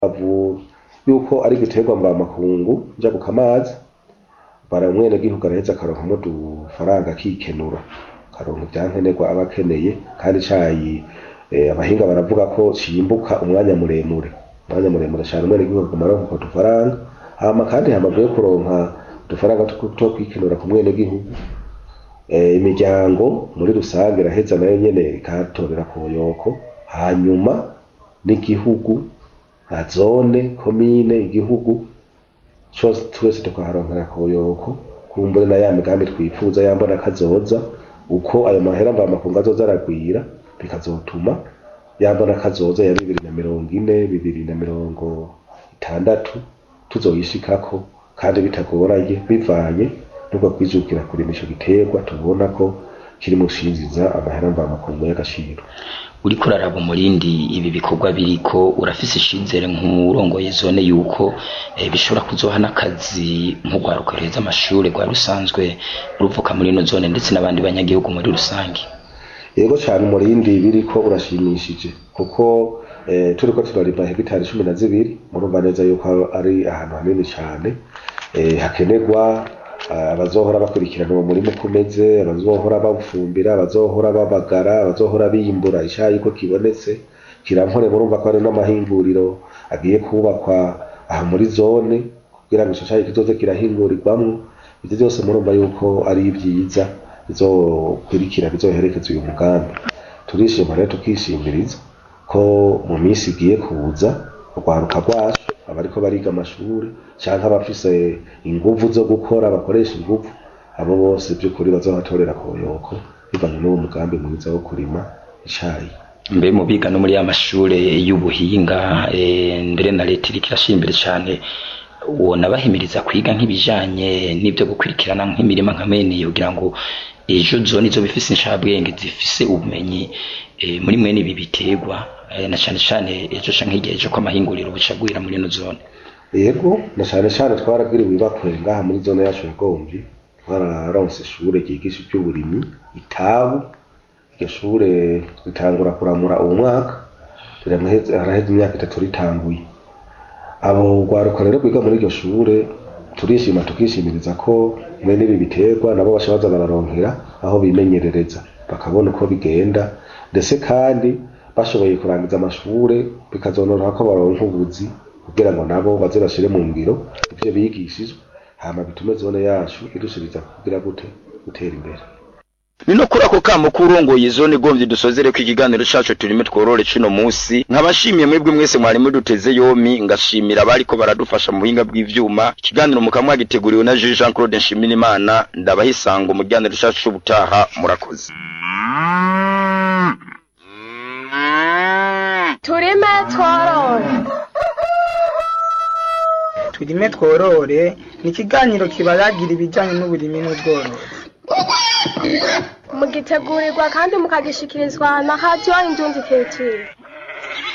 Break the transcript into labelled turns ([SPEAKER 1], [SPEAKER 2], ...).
[SPEAKER 1] avu yuko ari igiterwa mvamakungu njabuka amazi bara umwenegihugu araheza akaronkamwo udufaranga akikenura akaronka ivyankenerwa aba akeneye kandi icayi eh, abahinga baravuga ko cimbuka umwanya muremure umwanya muremure cane umwenegihugu aguma aronka utwo dufaranga hama kandi hamaze yo kuronka udufaranga two- two kwikenura ku mwenegihugu eh, imiryango muri rusange iraheza nayo nyene ikatorera ku buyoko hanyuma n'igihugu nka zone komine igihugu cose twese tukaharonkera ku buyoko kumbure na ya migambi twifuza yambona kazoza uko ayo mahera mvamakungu azoza aragwira bikazotuma yambona kazoza ya bibiri na mirongo ine bibiri na mirongo itandatu tuzoyishikako kandi bitagoranye bivanye n'ubwo kwijukira kurima ico giterwa tubona ko kiri mu shinziza amahera mvamakungu y'agaciro
[SPEAKER 2] uriko uraraba umurindi ibi bikorwa biriko urafise icizere nk'urongoye zone yuko eh, bishobora kuzoha n'akazi nk'urwaruka ruheza amashure rwa rusanzwe ruvuka muri ino zone ndetse n'abandi banyagihugu muri rusange
[SPEAKER 1] yego cyane umurindi biriko urashimishije kuko eh, turiko turarima hegitari cumi na zibiri murumva neza yuko ari ahantu hanini cyane eh, hakenerwa ah, abazohora bakurikirana uwo murima uko umeze abazohora bawufumbira abazohora babagara abazohora biyimbura icayi ko kibonetse kirampore murumva ko hari n'amahinguriro agiye kubakwa aha muri zone kugira ngo ico cayi kizoze kirahingurirwamwo ivyo byose murumva yuko ari ibyiza bizokurikira bizoherekeza uyu mugambi turishima rero tukishimiriza ko mu minsi igiye kuza urwaruka rwacu abariko bariga amashuri canke abafise inguvu zo gukora bakoresha inguvu abo bose by'ukuri bazohatorera ku buyoko bivanye n'uwo mugambi mwiza wo kurima icayi
[SPEAKER 2] mbe mu biga no muri ya mashure y'ubuhinga eh, mbere na leta iriko irashira imbere cane wona bahimiriza kwiga nk'ibijanye n'ibyo gukurikirana nk'imirima nka mene iyo kugira ngo ejo zone izo bifise inshabwenge zifise ubumenyi eh, muri mwene ibi biterwa eh, na cane cane ejo canke igihe ejo ko amahinguriro bucagwira muri ino zone
[SPEAKER 1] yego na cane cane twarabwiriwe ibakure ngaha muri zone yacu ya Gomvyi twararonse ishure ryigisha ivy'uburimyi itabu iryo shure ritangura kuramura uwo mwaka riramaheze haraheze imyaka itatu ritanguye abo rwaruka rero rwiga muri iryo shure turishima tukishimiriza ko bene ibi biterwa nabo baca baza bararonkera aho bimenyerereza bakabona uko bigenda ndetse kandi bashoboye kurangiza amashure bikazonoroha ko baronka ubuzi kugira ngo nabo baze bashire mu ngiro ivyo bigishijwe hama bitume zone yacu irushiriza kugira gute gutera imbere
[SPEAKER 2] ni no kuri ako kamo k'urongoye zone gomvye dusozere ko ikiganiro cacu turime tworore cino musi nkabashimiye mwebwe mwese mwari muduteze yomi ngashimira abariko baradufasha mu buhinga bw'ivyuma ikiganiro mukamwa giteguriwe na Jean Jean Claude Nshimirimana ndabaha isango mu kiganiro cacu c'ubutaha murakoze
[SPEAKER 3] turime tworore
[SPEAKER 4] turime tworore ni ikiganiro kibayagira ibijyanye n'uburimi n'ubworozi
[SPEAKER 3] mugitegurirwa kandi mukagishikirizwa na hadiyo indundi keciri